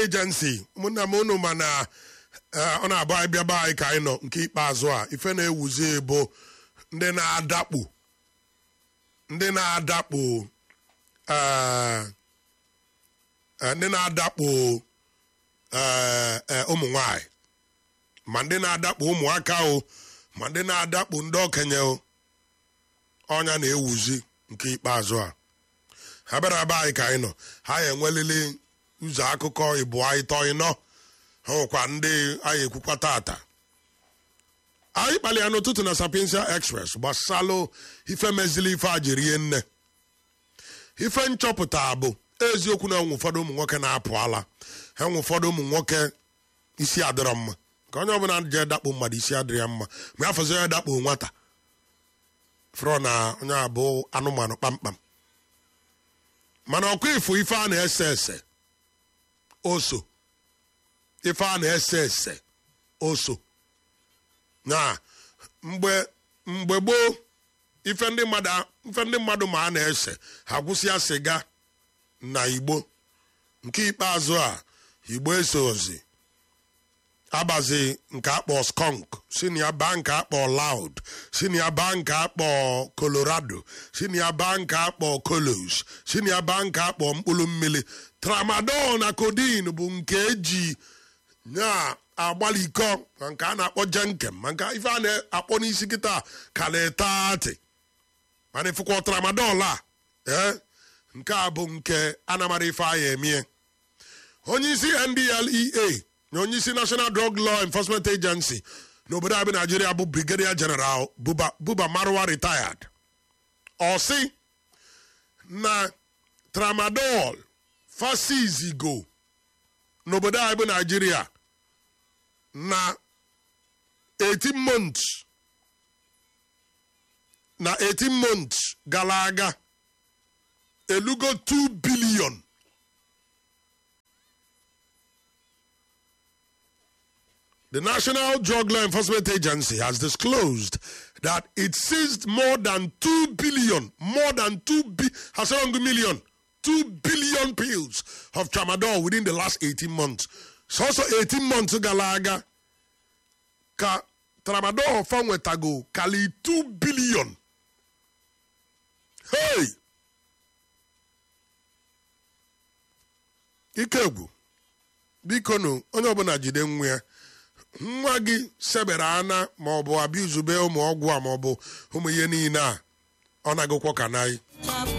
agency ụmụnna m unu ma na eh, ọ na-abụ anyị bịaba anyị ka anyị nọ nke ikpeazụ a ife na-ewuzi bụ ndị na-adakpo ndị na-adakpo eh, eh, ndị na-adakpo eh, eh, ụmụ nwanyị ma ndị na-adakpo ụmụaka o ma ndị na-adakpo ndị okenye o ọnya na-ewuzi nke ikpeazụ a ha bịara ebe anyị ka anyị nọ ha ya enwelili ụzọ akụkọ ịbụ anyị tọ ịnọ ha nwekwa ndị anyị ekwukwa tata anyị kpalịa n'ụtụtụ na sapiensia express gbasalụ ife mezili ife a jiri ihe nne ife nchọpụta bụ eziokwu na enwe ụfọdụ ụmụ nwoke na-apụ ala ha nwe ụfọdụ ụmụ nwoke isi adịrọ mma ka onye ọbụla jee dakpo mmadụ isi adịrị ya mma ma ya fọzọ ya dakpo nwata frọ na onye abụ anụmanụ kpamkpam mana ọkwa ifo ife a na-ese ese oso ife a na-ese ese oso na mgbe mgbe gboo ife ndị mmadụ ife ndị mmadụ ma a na-ese ha gwụsịa siga na igbo nke ikpeazụ a igbo esozi abazi nke akpọ skunk si na ya baa nke akpọ loud si na ya baa nke akpọ colorado si na ya baa nke akpọ colos si na ya baa nke akpọ mkpụrụ mmiri tramadol na codeine bụ nke eji na-agbalikọ ma nke a na-akpọ jenkem ma nke ife a na-akpọ n'isi kịta kalitati mana ifụkwa tramadol a ee nke a bụ nke anamara ife a ya emie onye isi ndlea na onye isi national drug law enforcement agency n'obodo abụ naijiria bụ brigadier general buba, buba marwa retired ọ sị na tramadol fasizigo n'obodo anyị bụ naijiria na 18 months na 18 months gara aga elugo 2 billion The National Drug Law Enforcement Agency has disclosed that it seized more than 2 billion, more than 2 bi- has around a million, 2 billion pills of tramadol within the last 18 months. So also 18 months galaga ka tramadol fanwetago kali 2 billion. Hey! Ikegwu, biko nụ onye ọbụla jide nwa ya nwa gị sebere ana maọbụ abịa izube ụmụ ọgwụ a maọbụ ụmụ ihe niile a ọ na-agụkwọ ka naị